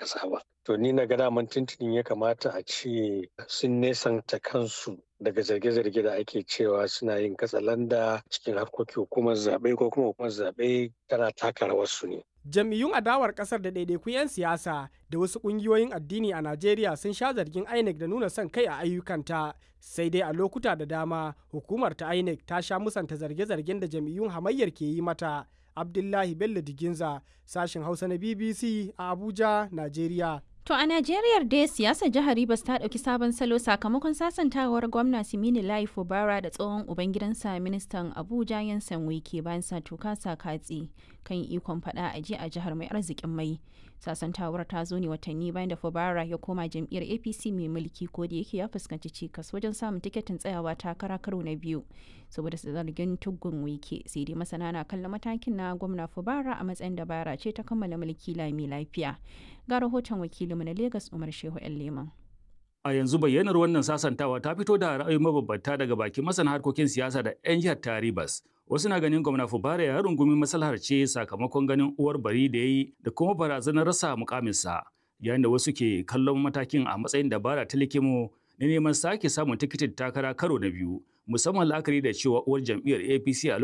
ƙasa ba. To ni na ga daman tuntunin ya kamata a ce sun nesanta kansu daga zarge-zarge da ake cewa suna yin katsalanda cikin harkokin hukumar zaɓe ko kuma hukumar zaɓe tana taka rawarsu ne. Jam'iyyun adawar kasar da ɗaiɗaikun 'yan siyasa da wasu ƙungiyoyin addini a Najeriya sun sha zargin INEC da nuna son kai a ayyukanta. Sai dai a lokuta da dama hukumar ta INEC ta sha musanta zarge-zargen da jam'iyyun hamayyar ke yi mata. Abdullahi Bello Diginza, sashen Hausa na BBC a Abuja, Najeriya. To a Najeriya dai siyasar jihar Rivers ta ɗauki sabon salo sakamakon sasantawar gwamna Simini Lai Fubara da tsohon ubangidansa ministan Abuja Yansan Wike bayan sa tuka sa katsi kan ikon faɗa a ji a jihar mai arzikin mai. Sasantawar ta zo ne watanni bayan da Fubara ya koma jam'iyyar APC mai mulki ko da yake ya fuskanci cikas wajen samun tiketin tsayawa takara karo na biyu saboda zargin tuggun Wike sai dai masana na kallon matakin na gwamna Fubara a matsayin dabara ce ta kammala mulki lami lafiya. Ga rahoton wakilinmu na Legas Umar Shehu ‘yan Leman. A yanzu bayyanar wannan sasantawa ta fito da ra'ayi mabambanta daga bakin masana harkokin siyasa da 'yan jihar Taribas. Wasu na ganin gwamna Fubara ya rungumi maslahar ce sakamakon ganin uwar bari da ya yi da kuma barazanar rasa mukaminsa. Yayin da wasu ke kallon matakin a matsayin dabara ta likimo na neman sake samun tikitin takara karo na biyu musamman la'akari da cewa uwar jam'iyyar APC a